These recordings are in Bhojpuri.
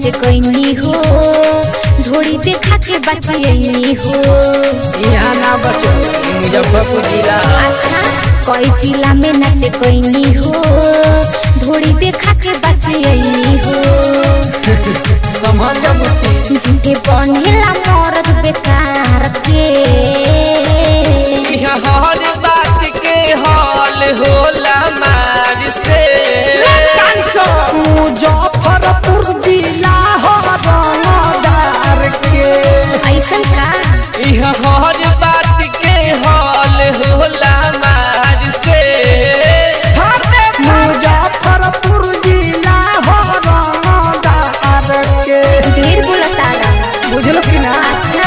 नाचे कैनी हो धोड़ी देखा के बचियनी हो यहाँ ना बचो ई मुजफ्फरपुर जिला अच्छा कोई जिला में नाचे कैनी हो धोड़ी देखा के बचियनी हो संभल जा बुची झुके बनेला मरद बेकार के यहाँ हर बात के हाल होला मार से मुजफ्फरपुर जिला हो रंगदार के ऐसन का यहाँ हर बात के हाल होला मार से मुजफ्फरपुर जिला हो रंगदार के ढेर बोलतारा बुझलो कि ना अच्छा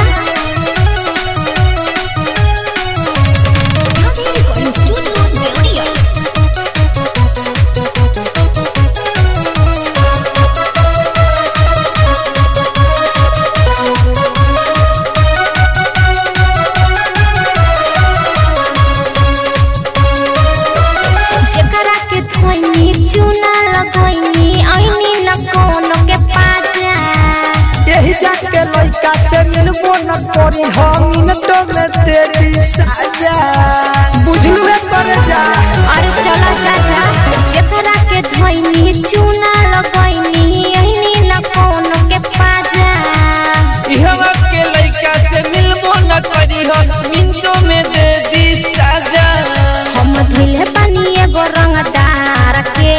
जेकरा के धोनी चूना लगोइनी ऐनी न कोनो के पाजा यही जाके लइका से मिलबो न करी हम मिनटों में तेरी साजा बुझलू है कर जा अरे चला चाचा जेकरा के धोनी चूना लगोइनी ऐनी न कोनो के पाजा यहाँ के लड़का से मिलबो न करी हो मिनटों में दे दी साजा हम धइले बानी एगो रंगदार के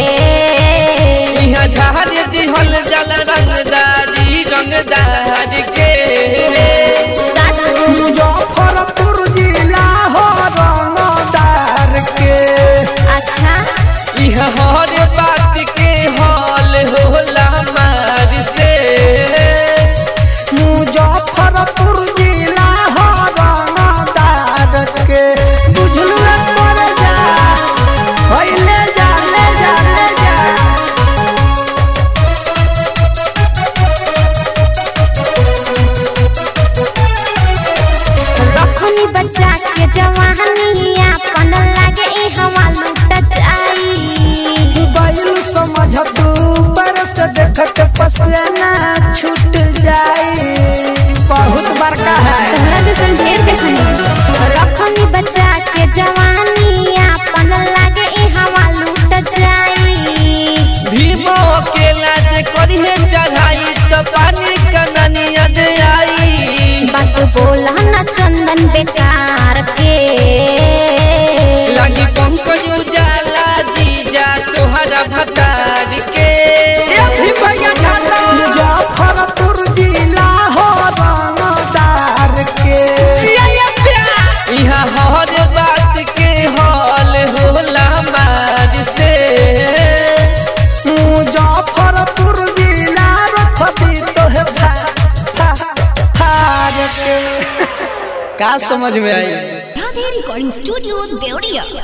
यहाँ झाड़ दिहल जल रंगदारी रंगदार के सच मुजफ्फरपुर जिला हो रंगदार के अच्छा यहाँ हर बात के हाल होला मार से मुजफ्फरपुर जिला हो रंगदार के बुझलू है कर जा होइले जा ले जा ले जा रखनी बच्चा के जवानी अपन लागे ई हवा लुट जाई बैल समझ तू पर से देखत पसेना छूट जाई बहुत बड़का है तोहरा जैसन ढेर देखनी रखनी बच्चा के जवानी अपन लागे ई हवा लुट जाई भीमो अकेला जे करिहे चढ़ाई तो पानी कननिया दे आई बात बोला न चंदन बेकार के लगी पंकज उजाला जीजा तोहरा भतार के मुजफ्फरपुर जिला हो रंगदार के यहाँ हर बात के हाल होला मार से मुजफ्फरपुर जिला रखबी तोहे फा फा फार के का समझ में आई राधे रिकॉर्डिंग स्टूडियो देवरिया